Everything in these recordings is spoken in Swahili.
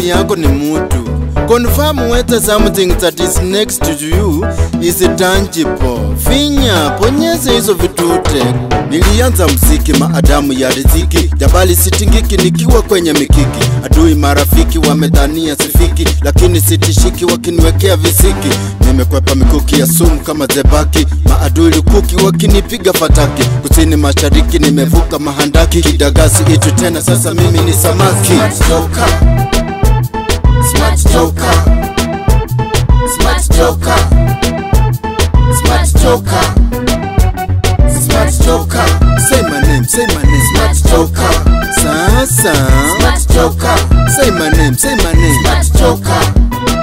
jirani yako ni mutu. Confirm whether something that is next to you is tangible. Finya, bonyeza hizo vitute. Nilianza mziki maadamu ya riziki, jabali sitingiki nikiwa kwenye mikiki. Adui marafiki wamedhania sifiki, lakini sitishiki wakiniwekea visiki. Nimekwepa mikuki ya sumu kama zebaki, maadui lukuki wakinipiga fataki. Kusini mashariki nimevuka mahandaki, kidagasi itu tena, sasa mimi ni samaki. Smart Joker. Smart Joker. Smart Joker. Smart Joker. Smart Joker. Say my name, say my name. Smart Joker. Sasa. Smart Joker. Say my name, say my name. Smart Joker.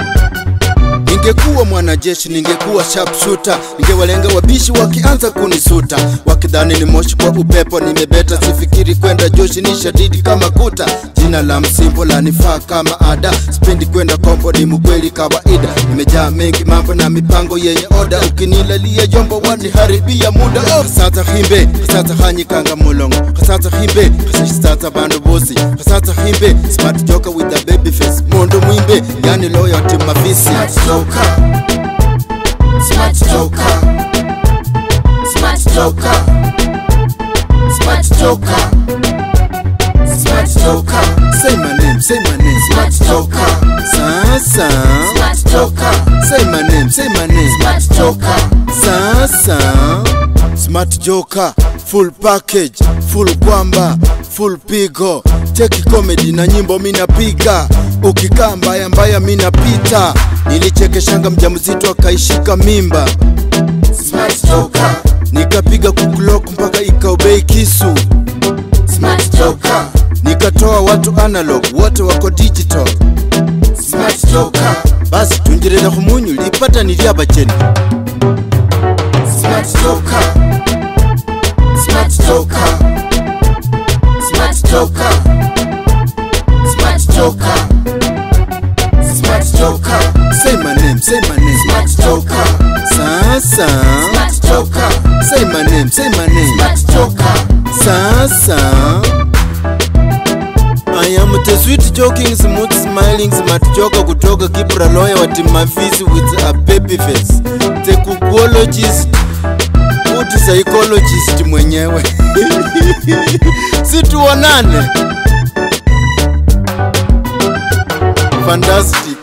Ningekuwa mwanajeshi, ningekuwa sharpshooter, ningewalenga wabishi wakianza kunisuta, wakidhani ni moshi kwa upepo. Nimebeta, sifikiri kwenda joshi, ni shadidi kama kuta. Jina la msimbo lanifaa kama ada, sipendi kwenda kombo, ni mkweli kawaida. Nimejaa mengi mambo na mipango yenye oda, ukinilalia jombo waniharibia muda. Oh, sasa himbe sasa hanyikanga mulongo sasa himbe sasa bandu bosi sasa himbe smart joker with a baby face mondo mwimbe yani loyalty mafisi Smart Joker. Smart Joker. Smart Joker. Smart Joker. Smart Joker. Say my name, say my name. Smart Joker. Sasa. Smart Joker. Say my name, say my name. Smart Joker. Sasa. Smart Joker, full package, full kwamba, full pigo. Cheki comedy na nyimbo minapiga. Ukikaa mbaya mbaya minapita. Nilichekeshanga mjamzito akaishika mimba. Smart Joker. Nikapiga kuklok mpaka ikaobei kisu. Smart Joker. Nikatoa watu analog, wote wako digital. Smart Joker. basi tunjirira khumunyu lipata ni lyabacheni Smart Joker. Smart Joker. Smart Joker. Smart Joker. Smart Joker. say my name say my name Smart Joker. sasa Smart Joker. say my name say my name Smart Joker. sasa I am the sweet joking smooth smiling smart joker kutoka Kibra lawyer wa Timafisi with a baby face the kukologist good psychologist mwenyewe si tuonane fantastic